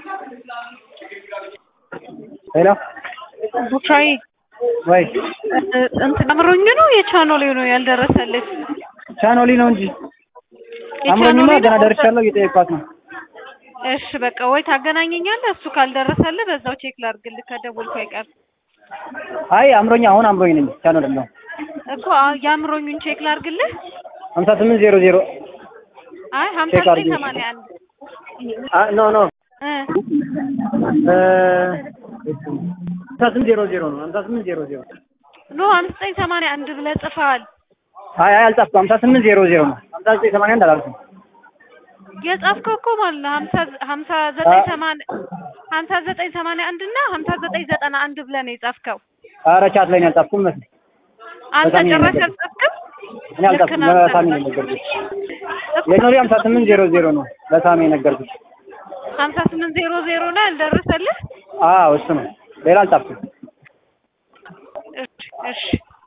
ሄሎ ቡቻይ ወይ እንትን አምሮኝ ነው የቻኖሌ ነው ያልደረሰልህ? ቻኖሊ ነው እንጂ አምሮኝማ ገና ደርሻለሁ እየጠየኳት ነው። እሺ በቃ ወይ ታገናኘኛለህ። እሱ ካልደረሰልህ በዛው ቼክ ላድርግልህ ከደወልኩ አይቀር አይ አምሮኝ አሁን አምሮኝ ነኝ ቻኖሊ ነው እኮ የአምሮኙን ቼክ ላድርግልህ። ሀምሳ ስምንት ዜሮ ዜሮ አይ ሀምሳ ቼክ ዘጠኝ አድርጊ። ሰማንያ አንድ ኖ ኖ እ ሀምሳ ስምንት ዜሮ ዜሮ ነው ሀምሳ ስምንት ዜሮ ዜሮ ኖ ሀምሳ ዘጠኝ ሰማንያ አንድ ብለህ ጽፈሃል። አይ አይ አልጻፍኩም ሀምሳ ስምንት ዜሮ ዜሮ ነው ሀምሳ ዘጠኝ ሰማንያ አንድ አላልኩም የጻፍከው እኮ ማለት ነው ሀምሳ ሀምሳ ዘጠኝ ሰማንያ ሀምሳ ዘጠኝ ሰማንያ አንድ እና ሀምሳ ዘጠኝ ዘጠና አንድ ብለህ ነው የጻፍከው። ኧረ ቻት ላይ ነው ያልጻፍኩም መስሎኝ አንተ በጣም ጭራሽ ይነገር። አልጻፍክም? እኔ አልጻፍኩም ልክ ነህ። ለሳሚ ነው የነገርኩት የኖሪ ሀምሳ ስምንት ዜሮ ዜሮ ነው ለሳሚ የነገርኩት ሀምሳ ስምንት ዜሮ ዜሮ ላይ አልደረሰልህ? አዎ እሱ ነው ሌላ አልጻፍኩም እሺ እሺ